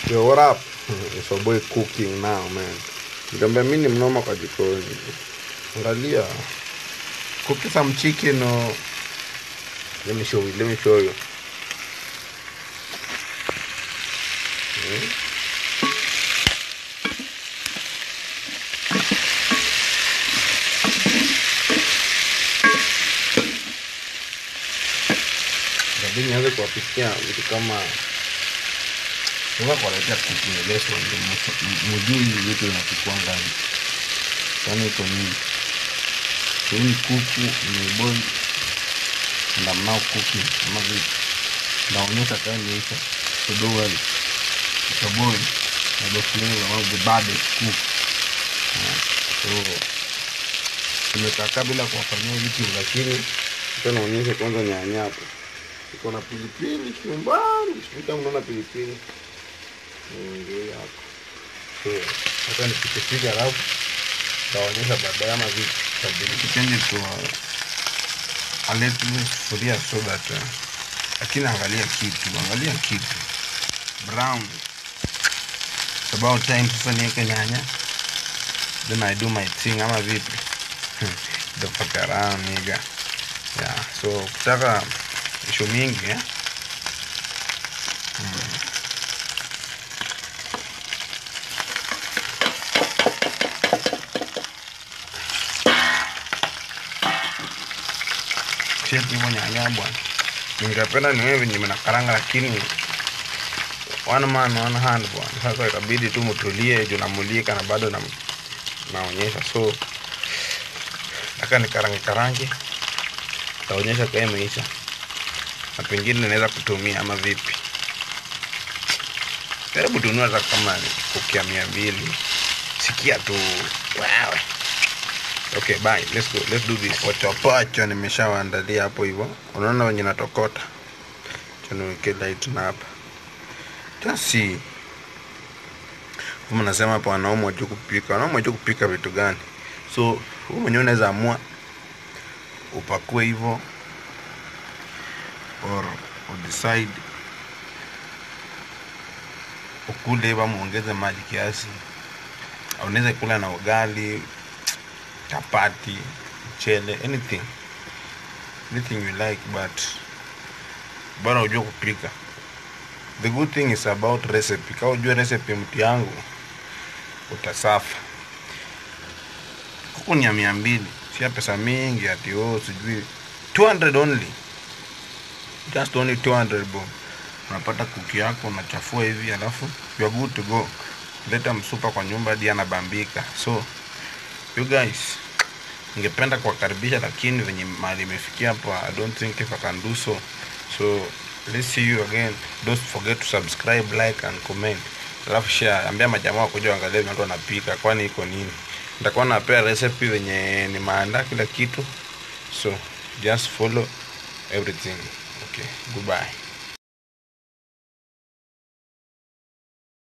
Yo, what up? It's your boy cooking now, man. Nikamwambia mimi ni mnoma kwa jikoni. Angalia. Cooking some chicken or let me show you. Let me show you. Hmm? Inabidi nianze kuwapikia vitu kama Unga kuwaletea cooking lesson ndio mfu- mujui vitu vinapikwa ngani. Kwani iko nini? Hii ni kuku imeboil and I'm now cooking kama vipi. Naonyesha kama imeisha. So don't worry. It's a boil. Na the flavor of the baddest cook. Ah, So tumekakaa bila kuwafanyia vitu lakini acha naonyesha kwanza nyanya hapo. Iko na pilipili kiumbani. Sikuta mnaona pilipili. Ndio hapo. So, hata nikipika alafu taonyesha baadaye ama vipi. Tabidi change to a little sufuria so that uh, lakini angalia kitu, angalia kitu brown. It's about time sasa niweke nyanya then I do my thing ama vipi? The fuck around nigga. Yeah, so kutaka ishu mingi eh? Shit hivyo nyanya bwana. Ningependa niwe venye mnakaranga lakini one man one hand bwana. Sasa ikabidi tu mtulie juu namulika na bado na naonyesha so nataka nikarange karange taonyesha kama imeisha na pengine naweza kutumia ama vipi. Karibu tunua hata kama ni kukia mia mbili. Sikia tu wewe. Okay, bye. Let's go. Let's do this. Wachapacha nimeshawaandalia hapo hivyo. Unaona wenye natokota. Acha niweke light na hapa. Tasi. Kama nasema hapa wanaume wajua kupika. Wanaume wajua kupika vitu gani? So, wewe mwenyewe unaweza amua upakue hivyo or udecide ukule hivyo ama uongeze maji kiasi. Au unaweza kula na ugali, chapati, mchele, anything. Anything you like but bora ujue kupika. The good thing is about recipe. Kama ujue recipe mtu yangu utasafa. Kuku ni ya mia mbili, sia pesa mingi ati oh, sijui 200 only. Just only 200 bob. Unapata kuku yako unachafua hivi alafu you are good to go. Leta msupa kwa nyumba hadi anabambika. So you guys ningependa kuwakaribisha lakini venye mali imefikia hapa i don't think if i can do so so let's see you again don't forget to subscribe like and comment alafu share ambia majamaa wakuja waangalie vile watu wanapika kwani iko nini nitakuwa napea recipe venye nimeandaa kila kitu so just follow everything okay goodbye